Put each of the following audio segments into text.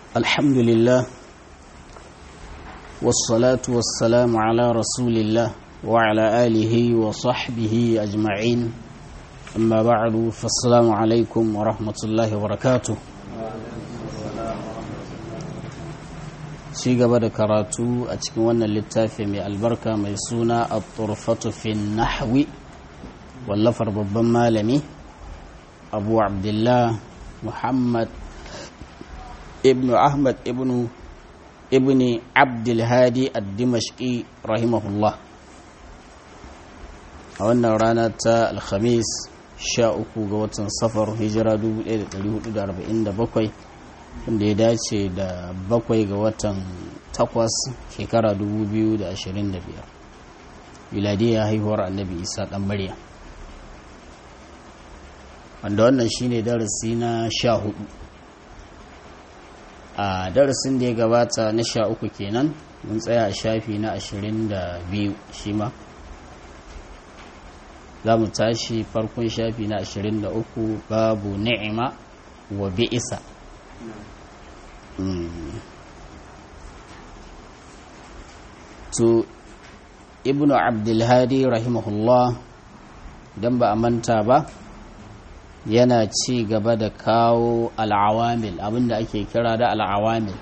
الحمد لله والصلاة والسلام على رسول الله وعلى آله وصحبه أجمعين أما بعد فالسلام عليكم ورحمة الله وبركاته ci gaba da karatu a cikin wannan littafi mai albarka mai suna a turfatu fi nahwi wallafar babban malami abu abdullah muhammad ibn ahmad ibn ibn abdulhadi ad-dimashqi rahimahullah a wannan rana ta alhamis 13 ga watan safar hijira 1447 wanda ya dace da bakwai ga watan takwas shekara 2025 miladiyar haihuwar annabi isa dan maryam wanda wannan shine darasi na sha hudu a darasin da ya gabata na sha uku kenan mun tsaya a shafi na ashirin da biyu shi ma za mu tashi farkon shafi na ashirin da uku babu ni'ima wa bi'isa to ibnu abdulhadi rahimahullah don ba a manta ba yana ci gaba da kawo al'awamil abinda ake kira da al'awamil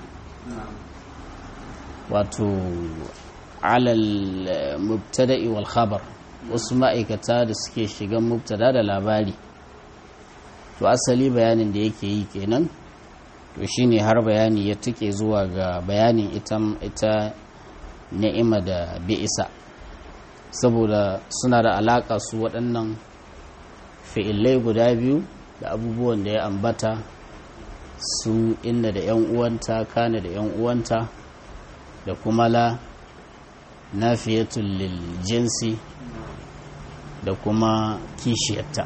wato alal mubtada'i wal khabar wasu ma'aikata da suke shigan mubtada da labari to asali bayanin da yake yi kenan to shine har bayani ya tuke zuwa ga bayanin ita ita ni'ima da bi'isa saboda suna da alaka su waɗannan fi'ilai guda biyu da abubuwan da ya ambata su inda da 'yan uwanta kana da 'yan uwanta da kuma la nafiyatul lil jinsi da kuma kishiyarta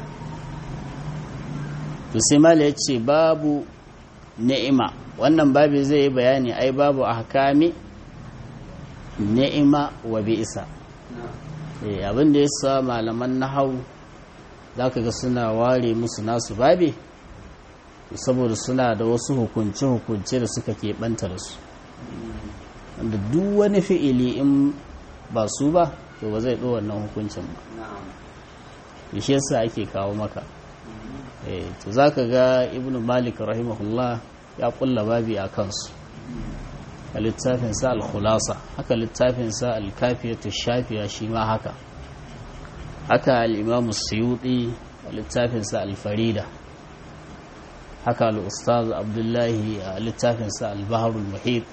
to sai mala ya ce babu ni'ima wannan babu zai yi bayani ai babu ahkami ni'ima wa bi'isa abin da ya sa malaman nahau za ka ga suna ware musu nasu babe saboda suna da wasu hukunce-hukunce da suka keɓanta da su wanda duk wani fi'ili in ba su ba to ba zai ɗo wannan hukuncin ba shi yasa ake kawo maka to za ka ga ibn malik rahimahullah ya kulla babi a kansu a littafinsa al-khulasa haka littafinsa al-kafiyatu shafiya shi ma haka haka al'imamu suyuɗi a littafinsa alfarida haka al'ustaz abdullahi a littafinsa al-baharul muhit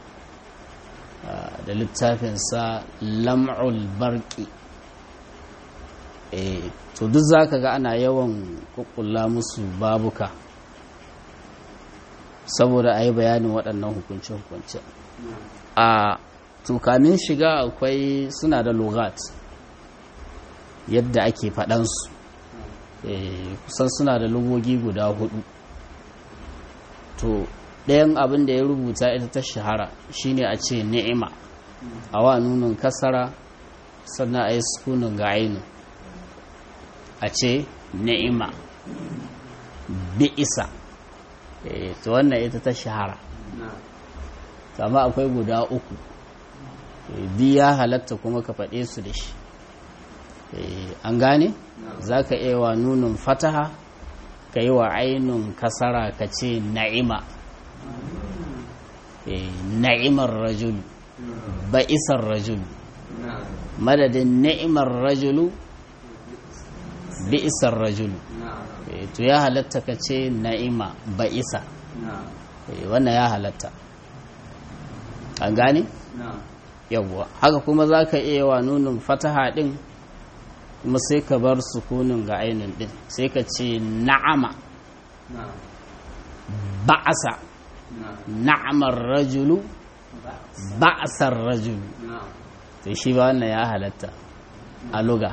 da littafinsa lam'ul barki to duk za ka ga ana yawan kukkulla musu babuka saboda a yi bayanin waɗannan hukunce-hukunce a tukamin shiga akwai suna da logat yadda ake faɗansu kusan suna da lugogi guda hudu to ɗayan abin da ya rubuta ita ta shahara shine a ce ni'ima a wa nunin kasara sannan a yi sukunin ga ainu a ce ni'ima bi'isa to wannan ita ta shahara amma akwai guda uku biya halatta kuma ka faɗe su da shi an gane za ka iya wa nunin fataha ka yi wa ainun kasara ka ce na'ima na'imar rajulu ba'isar rajulu madadin na'imar rajulu bi'isar rajulu to ya halatta ka ce na'ima ba'isa wannan ya halatta an gane yawwa haka kuma za ka iya wa nunin fataha din kuma sai ka bar sukunin ga ainihin din sai ka ce na'ama ba'asa na'amar rajulu ba'asar rajulu to shi ba wannan ya halatta a luga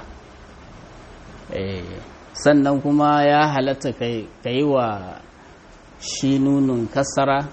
sannan kuma ya halatta ka yi wa shi nunin kasara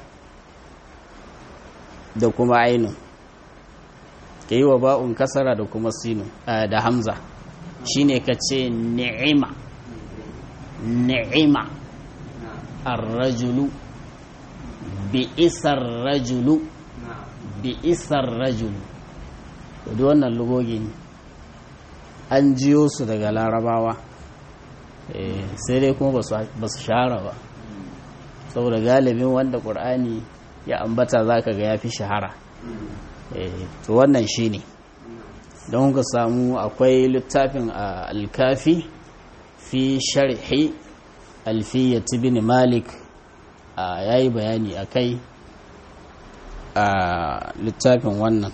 da kuma ainihin ka yi wa ba'un kasara da kuma sinu da hamza shine ka ce ni'ima ni'ima arrajulu bi'isar rajulu bi'isar rajulu da wannan lugogi an jiyo su daga larabawa sai dai kuma ba su shahara ba saboda galibin wanda ƙur'ani ya ambata za ka ga ya fi shahara to wannan shi ne don ka samu akwai littafin a alkafi fi sharhi alfiyyati bin malik ya yi bayani a kai a littafin wannan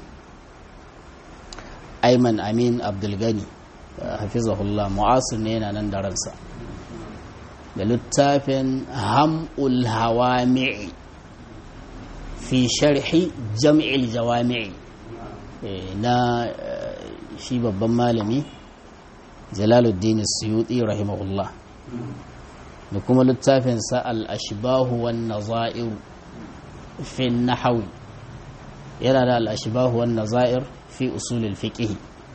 aiman amin abdulgani hafizahullah mu'asir ne yana nan da ransa da littafin ham'ul hawami'i fi sharhi jam'il jawami'i na shi babban malami jalaluddin suyuti rahimahullah da kuma littafinsa al-ashbahu wan nazair fi nahawi yana da al-ashbahu wan nazair fi usulul fiqh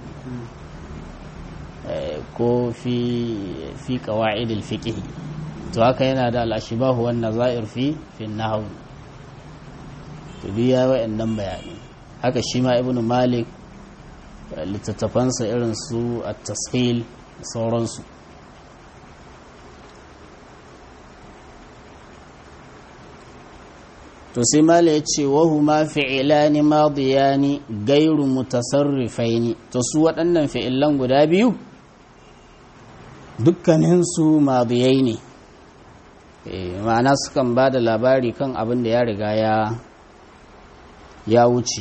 ko fi fi qawaidil fiqh to haka yana da al-ashbahu wan nazair fi fi nahawi to biya wa'annan bayani haka shi ma ibnu malik littattafansa irin su at-tashil sauransu to sai mala ya ce wahu ma fi'ilani madiyani gairu mutasarrifaini to su waɗannan fi'ilan guda biyu dukkaninsu madiyai ne ma'ana sukan ba da labari kan abin da ya riga ya ya wuce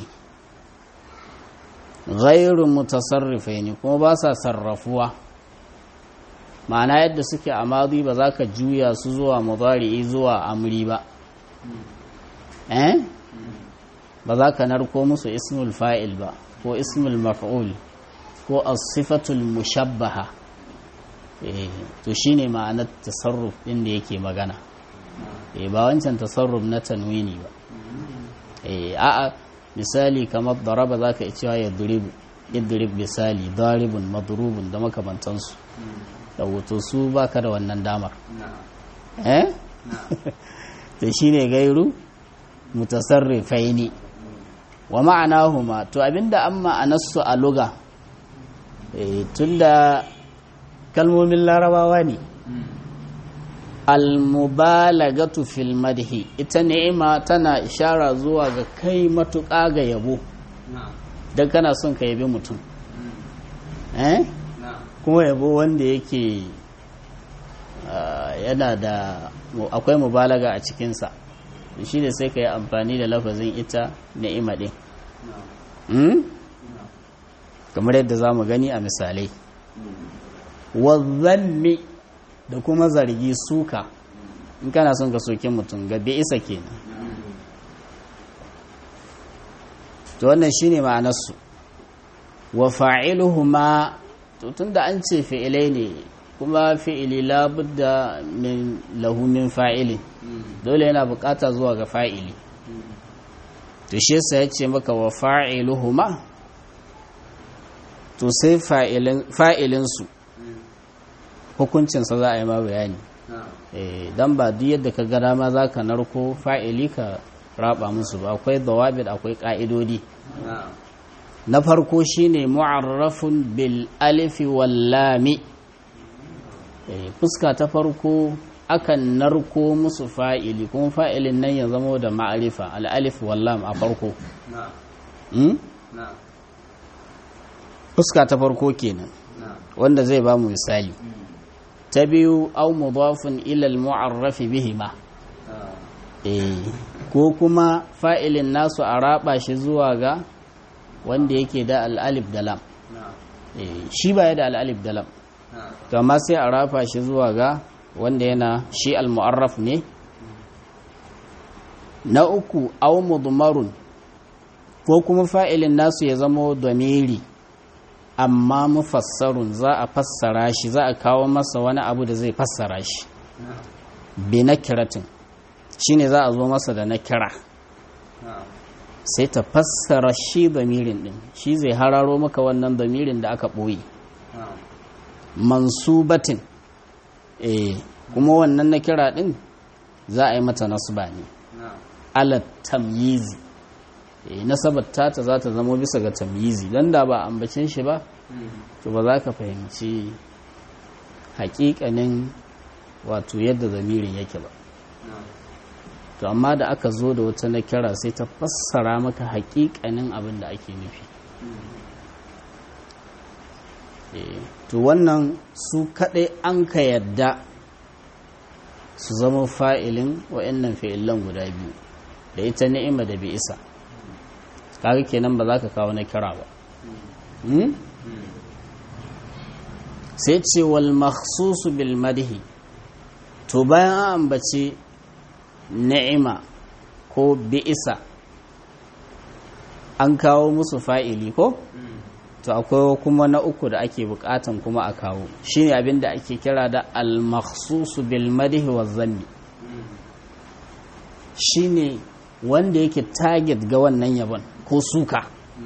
gairu mutasarrifaini kuma ba sa sarrafuwa ma'ana yadda suke a madi ba za ka juya su zuwa mudari'i zuwa amri ba eh ba za ka narko musu ismul fa'il ba ko ismul maf'ul ko as-sifatul mushabbaha eh to shine ma'anar tasarruf din da yake magana eh ba wancan tasarruf na tanwini ba eh a'a misali kamar daraba zaka iya cewa ya duribu idrib misali daribun madrubun da makamantansu da wato su baka da wannan damar eh to shine gairu mutasarrifaini wa ma'anahuma to abinda an ma'anarsu a luga tunda kalmomin larabawa ne almubalagatu fil madhi ita ni'ima tana ishara zuwa ga kai matuƙa ga yabo don kana son ka yabi mutum eh kuma yabo wanda yake yana da akwai mubalaga a cikinsa shi ne sai ka yi amfani da lafazin ita ni'ima ɗin kamar yadda za mu gani a misalai wazzanni da kuma zargi suka in kana son ka soke mutum ga isa kenan to wannan shine ma'anarsu wa fa'iluhuma to tunda an ce fi'ilai ne kuma fi'ili labudda min lahu min fa'ilin dole yana bukata zuwa ga fa'ili to shi yasa ya ce maka wa fa'iluhuma to sai fa'ilinsu hukuncinsa za a yi ma bayani don ba duk yadda ka gada ma za ka narko fa'ili ka raba musu ba akwai dawabit akwai ƙa'idodi na farko shine mu'arrafun bil alifi wallami fuska ta farko akan narko musu fa'ili kuma fa'ilin nan ya zama da ma'arifa al'alif wallam a farko fuska ta farko kenan wanda zai ba mu misali ta biyu au mudafin ilal mu'arrafi bihima ko kuma fa'ilin nasu a raba shi zuwa ga wanda yake da al'alif da lam shi ba ya da al'alif da lam to amma sai a rafa shi zuwa ga wanda yana shi al-mu'arraf ne na uku aw mudmarun ko kuma fa'ilin nasu ya zama domiri amma mufassarun za a fassara shi za a kawo masa wani abu da zai fassara shi bi na kiratin shine za a zo masa da na kira sai ta fassara shi damirin din shi zai hararo maka wannan damirin da aka ɓoye mansubatin eh kuma wannan na kira din za a yi mata nasba ne ala tamyizi nasabar tata za ta zama bisa ga tamyizi don da ba ambacin shi ba to ba za ka fahimci hakikanin wato yadda zamirin yake ba to amma da aka zo da wata na kira sai ta fassara maka hakikanin abin da ake nufi to wannan su kaɗai an ka yadda su zama fa'ilin wa'yannan fa'ilan guda biyu da ita ni'ima da bi isa kaga kenan ba za ka kawo na kira ba sai ce wal makhsusu bil madhi to bayan an ambace ni'ima ko bi'isa an kawo musu fa'ili ko to akwai kuma na uku da ake bukatan kuma a kawo shine abin da ake kira da al makhsusu bil madhi wa zanni shine wanda yake target ga wannan yabon ko suka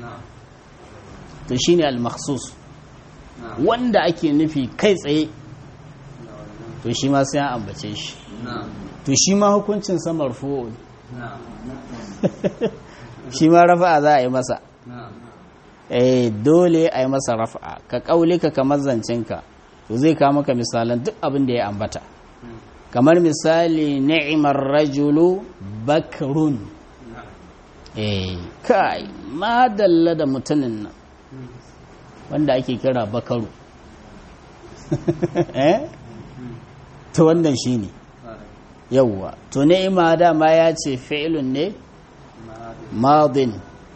to shine al makhsus wanda ake nufi kai tsaye to shi ma sai an ambace shi to shi ma hukuncin sa marfu'un shi ma rafa'a za a yi masa eh dole a yi masa rafa'a ka kaulika kamar zancenka to zai kawo maka misalan duk abin da ya ambata kamar misali ni'imar rajulu bakrun eh kai madalla da mutumin nan wanda ake kira bakaru eh to wannan shine yawwa to ni'ima dama ya ce fi'lun ne madin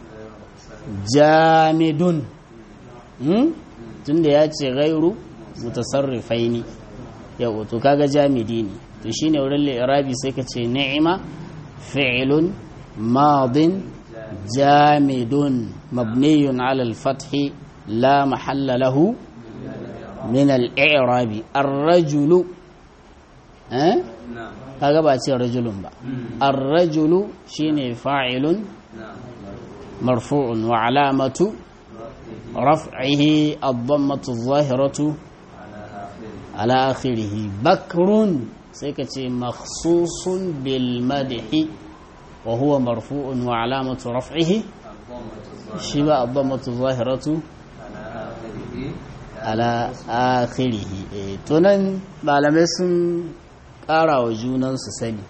jamidun hmm? tunda ya ce gairu mutasarrifaini yau to kaga jamidi ne to shine wurin li'irabi sai ka ce ni'ima fi'lun madin jamidun mabniyun ala al-fathi la mahalla lahu min al-i'rabi ar-rajulu eh kaga ba ce rajulun ba ar-rajulu shine fa'ilun marfu'un wa alamatu raf'ihi ad-dammatu adh-dhahiratu ala akhirih bakrun sai ka ce makhsusun bil madhi wa huwa marfu'un wa alamatu raf'ihi shi ba ad-dammatu adh-dhahiratu ala akhirih to nan malamai sun ƙara wa junansu sani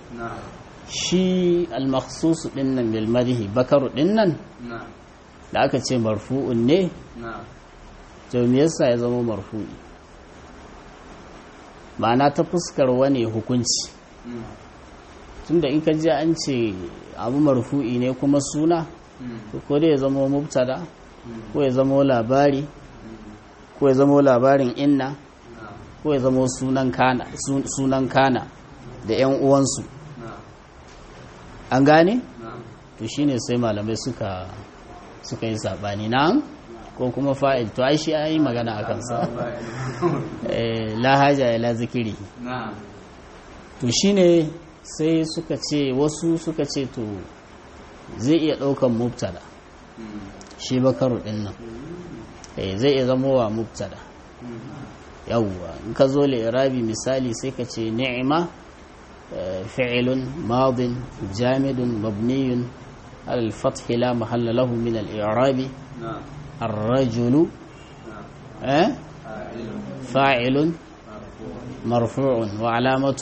shi al-makhsusu dinnan bil madhi bakaru dinnan da aka ce marfu'un ne to me yasa ya zama marfu'i ma'ana ta fuskar wani hukunci tunda in ka ji an ce abu marfu'i ne kuma suna ko dai ya zama mubtada ko ya zama labari ko ya zama labarin inna ko ya zama sunan kana sunan kana da yan uwansu an gane to shine sai malamai suka suka yi sabani na ko kuma fa'il to ai shi yi magana a kansa la haja ila zikiri to shine sai suka ce wasu suka ce to zai iya daukan mubtada shi bakaru din nan zai iya zama wa mubtada yawwa in ka zo irabi misali sai ka ce ni'ima fi'ilun madin jamidun mabniyun al-fath la mahalla lahu min al-i'rabi الرجل أه؟ فاعل مرفوع وعلامة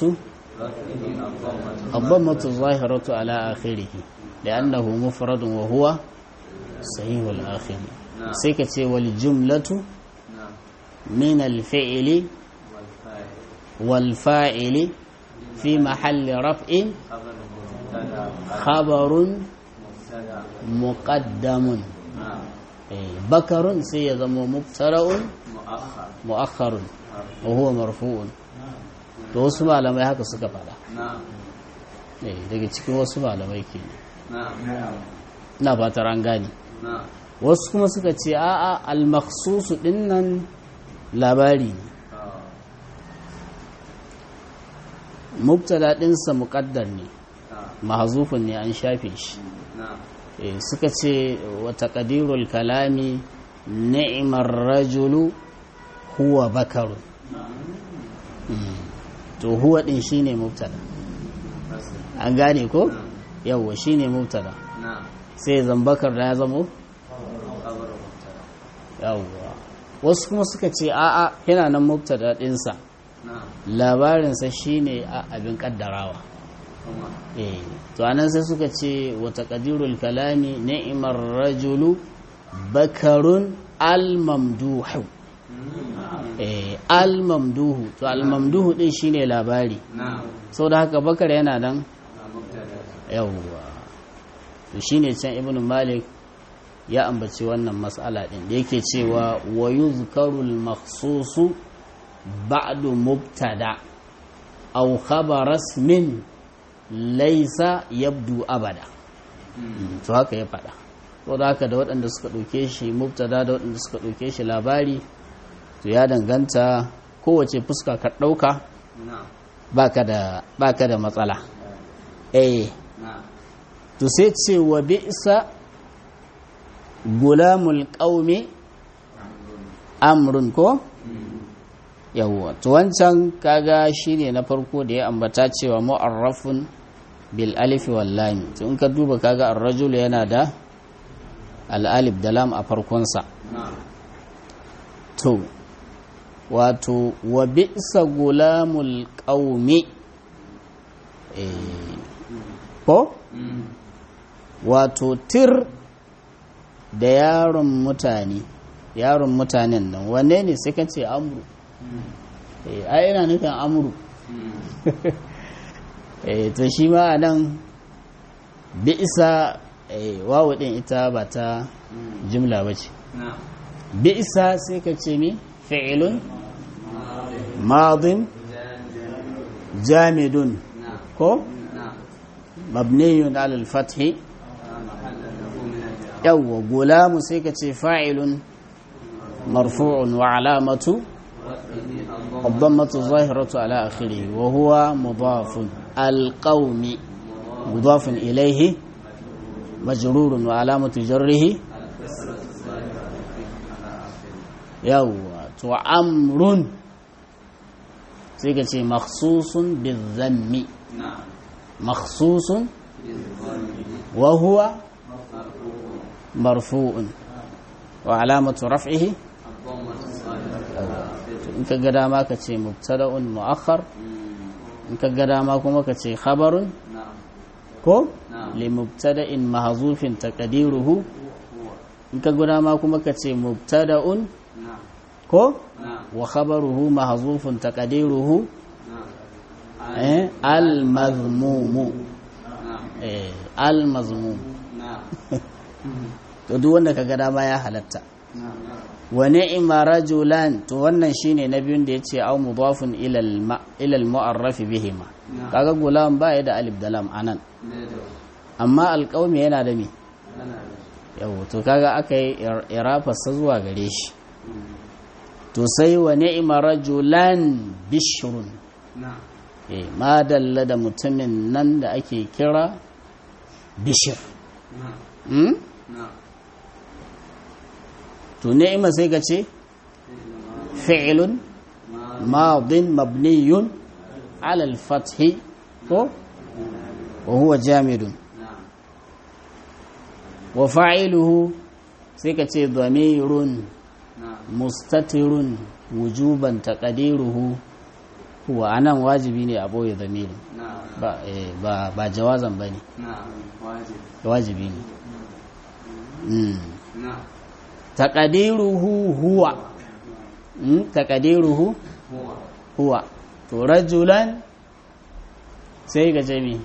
الضمة الظاهرة على آخره لأنه مفرد وهو صحيح الآخر سيكتي والجملة من الفعل والفاعل في محل رفع خبر مقدم bakarun sai ya zama mubtara'un mu'akharun wa huwa marfu'un to wasu malamai haka suka fada eh daga cikin wasu malamai ke na fatar an gani wasu kuma suka ce a'a al-makhsusu dinnan labari ne mubtada dinsa muqaddar ne mahzufun ne an shafe shi suka ce wata ƙadirul kalami ni'imar rajulu huwa bakaru to huwa ɗin shi ne mubtada an gane ko yawwa shine mubtada نعم sai zambakar da ya zamo خبر مبتدا yawwa wasu kuma suka ce a'a yana nan mubtada ɗinsa نعم labarinsa shine a abin kaddarawa ثم eh to anan sai suka ce wa taqdirul kalami ni'mar rajulu bakarun al-mamduhu eh al-mamduhu to al-mamduhu din shine labari نعم saboda haka bakar yana nan مبتدا yawwa to shine can ibnu malik ya ambaci wannan mas'ala din da yake cewa wa yuzkaru al-makhsusu ba'du mubtada aw khabar ismin laysa yabdu abada to haka ya faɗa saboda haka da waɗanda suka ɗauke shi mubtada da waɗanda suka ɗauke shi labari to ya danganta kowace fuska ka ɗauka نعم baka da baka da matsala eh نعم to sai ce wa bi'sa gulamul qaumi amrun ko yawwa to wancan kaga shine na farko da ya ambata cewa mu'arrafun bil alif wal lam to in ka duba kaga ar-rajul yana da al alif da lam a farkon sa نعم to wato wa bi'sa gulamul qaumi eh ko wato tir da yaron mutane yaron mutanen nan wanne ne sai ka ce amru eh ai ina nufin amru eh to shi ma a nan bi'isa eh wawu din ita ba ta jumla ba ce نعم bi'isa sai ka ce mi fi'ilun madin jamidun نعم ko نعم mabniyun ala al-fathi محل له من الإعراب yawwa gulamu sai ka ce fa'ilun marfu'un wa alamatu رفعه الضم الضمة الظاهرة على آخره وهو مضاف القوم مضاف إليه مجرور وعلامة جره يوى وعمر سيكتي مخصوص بالذم نعم مخصوص بالضم وهو مرفوع مرفوع وعلامة رفعه الضمة الظاهرة in ka ga dama ka ce mubtada'un mu'akhar in ka ga dama kuma ka ce khabarun نعم ko نعم li mubtada'in mahzufin taqdiruhu in ka ga dama kuma ka ce mubtada'un نعم ko نعم wa khabaruhu mahzufun taqdiruhu نعم eh al mazmumu نعم eh al mazmum نعم to duk wanda ka ga dama ya halatta نعم wa ni'ma rajulan to wannan shine na biyun da yace au mudafun ila al ma ila al mu'arraf bihima نعم kaga gulam ba ya da alif da lam anan ليدو amma alƙaumi yana da me أنا yau to kaga aka yi irafarsa zuwa gare shi to sai wa ni'ma rajulan bishrun نعم eh ma dalla da mutumin nan da ake kira bishir نعم hmm? نعم to ni'ma sai ka ce fi'lun madin mabniyun ala al-fath ko wa huwa jamidun نعم wa fa'iluhu sai ka ce dhamirun نعم mustatirun wujuban taqdiruhu huwa anan wajibi ne a boye dhamirin نعم ba eh, ba ba jawazan bane نعم واجب wajibi ne mm. نعم taqdiruhu huwa mm? taqdiruhu هو huwa to rajulan sai ga jami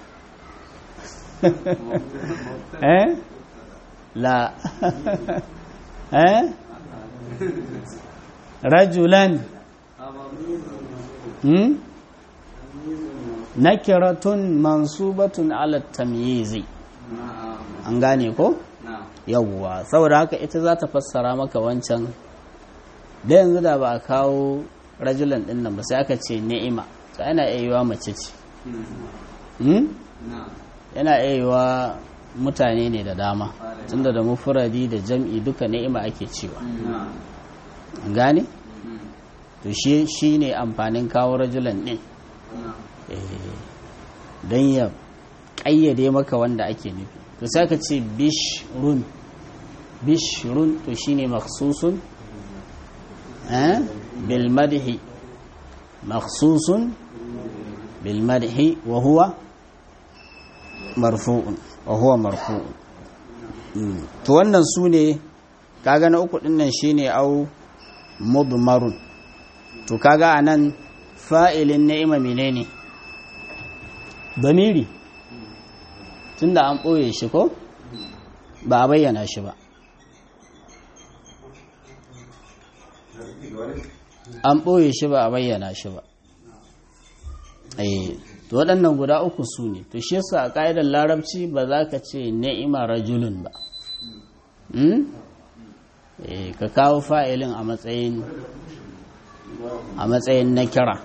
eh la eh rajulan hmm? nakiratun mansubatun ala tamyizi نعم an gane ko نعم yawwa saboda haka ita za ta fassara maka wancan da yanzu da ba a kawo rajulan din nan ba sai aka ce ni'ima to yana iya yiwa mace ce hmm? نعم yana iya yiwa mutane ne da dama tunda da mufuradi da jam'i duka ni'ima ake cewa نعم an gane to shi shi ne amfanin kawo rajulan din نعم don ya ƙayyade maka wanda ake nufi to sai ka ce bishrun bishrun to shine maksusun eh bil madhi maksusun bil madhi wa huwa marfu'un wa huwa marfu'un to wannan su ne kaga na uku dinnan shine au mudmarun to kaga anan fa'ilin ni'ima menene damiri tunda an ɓoye shi ko ba a bayyana shi ba an ɓoye shi ba a bayyana shi ba to waɗannan guda uku su ne to shi yasa a ƙa'idar larabci ba za ka ce ni'ima rajulun ba ka kawo fa'ilin a matsayin a matsayin na kira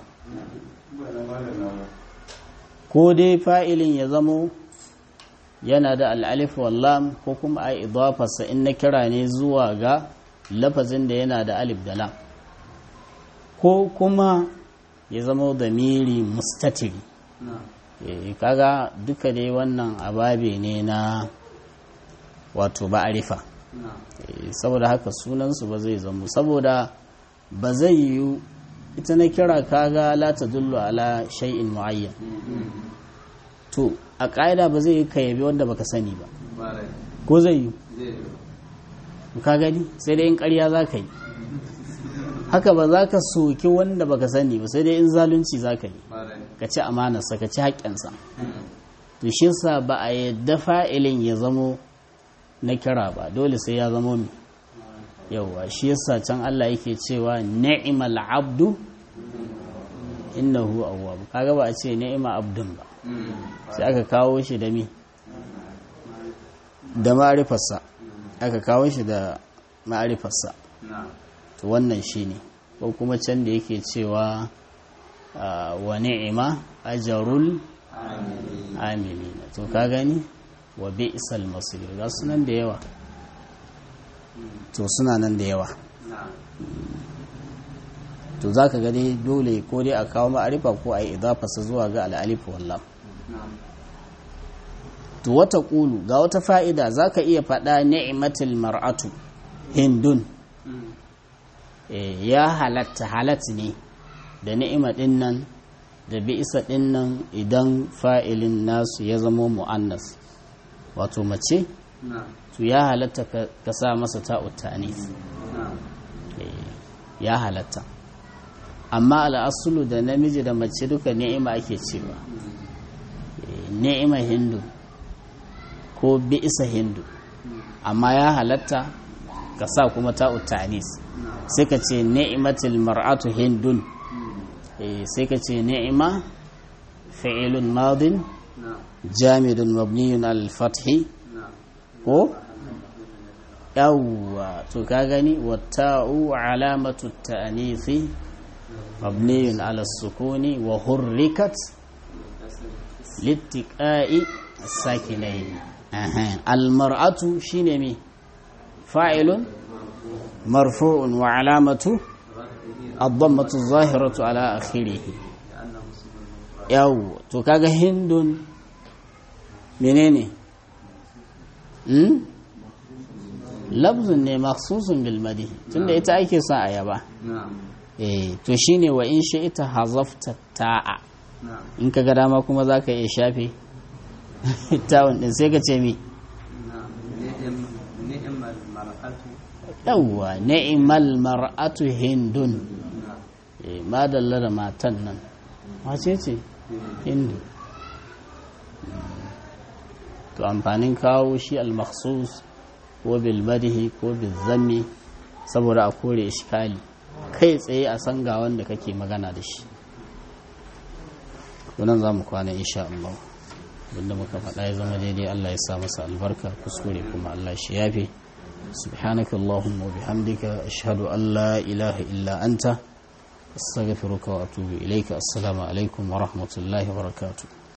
ko dai fa'ilin ya zamo yana da al'alif wallam ko kuma a idafarsa in na kira ne zuwa ga lafazin da yana da alif da lam ko kuma ya zama da miri mustatiri kaga duka dai wannan ababe ne na wato ba'arifa saboda haka sunansu ba zai zamo saboda ba zai yiwu ita na kira kaga la ta dullu ala shay'in muayyan to a ƙa'ida ba zai yi ka yabi wanda baka sani ba ko zai yi ka gani sai dai in ƙarya za ka yi haka ba za ka soki wanda baka sani ba sai dai in zalunci za ka yi ka ci amanarsa ka ci haƙƙinsa to shi sa ba a yadda fa'ilin ya zamo na kira ba dole sai ya zamo mi yauwa shi yasa can Allah yake cewa ni'mal abdu innahu awwab kaga ba a ce ni'ma abdun ba sai aka kawo shi da mi da ma'arifarsa aka kawo shi da ma'arifarsa to wannan shine ko kuma can da yake cewa wa ni'ima ajrul amilina to ka gani wa bi'sal masir ga sunan da yawa to suna nan da yawa to za ka gani dole ko dai a kawo ma'arifa ko a yi idafasa zuwa ga al'alifu wallah to wata ƙulu ga wata fa'ida za ka iya faɗa ni'imatul mar'atu hindun ya halatta halat ne da ni'ima ɗin nan da bi'isa ɗin nan idan fa'ilin nasu ya zama mu'annas wato mace to ya halatta ka sa masa ta'uttanis ya halatta amma al'asulu da namiji da mace duka ni'ima ake cewa ni'ima hindu ko bi'isa hindu amma ya halatta ka sa kuma ta'uttanis sai ka ce ni'imatul mar'atu hindun sai ka ce ni'ima fi'ilun madin jamidun mabniyun al-fathi ko yawwa to ka gani watta'u alamatu ta'anifi mabniyun ala sukuni wa hurrikat littiqa'i sakinain almar'atu shine me fa'ilun marfu'un wa alamatu الضمة الظاهرة على آخره يو تو كاغا هندون منيني labzun ne maksusun bilmadi tunda ita ake sa a yaba eh to shine wa in shi ita hazafta ta'a in ka ga dama kuma za ka iya shafe tawon din sai ka ce mi yawwa ni'mal mar'atu hindun eh madalla da matan nan wace ce hindu to amfanin kawo shi al-makhsus ko bilmadihi ko bilzami saboda a kore iskali kai tsaye a san ga wanda kake magana da shi wannan za mu kwana insha Allah abinda muka faɗa ya zama daidai Allah ya sa masa albarka kuskure kuma Allah shi yafe subhanaka allahumma wa bihamdika ashhadu an la ilaha illa anta astaghfiruka wa atubu ilayka assalamu alaikum wa rahmatullahi wa barakatuh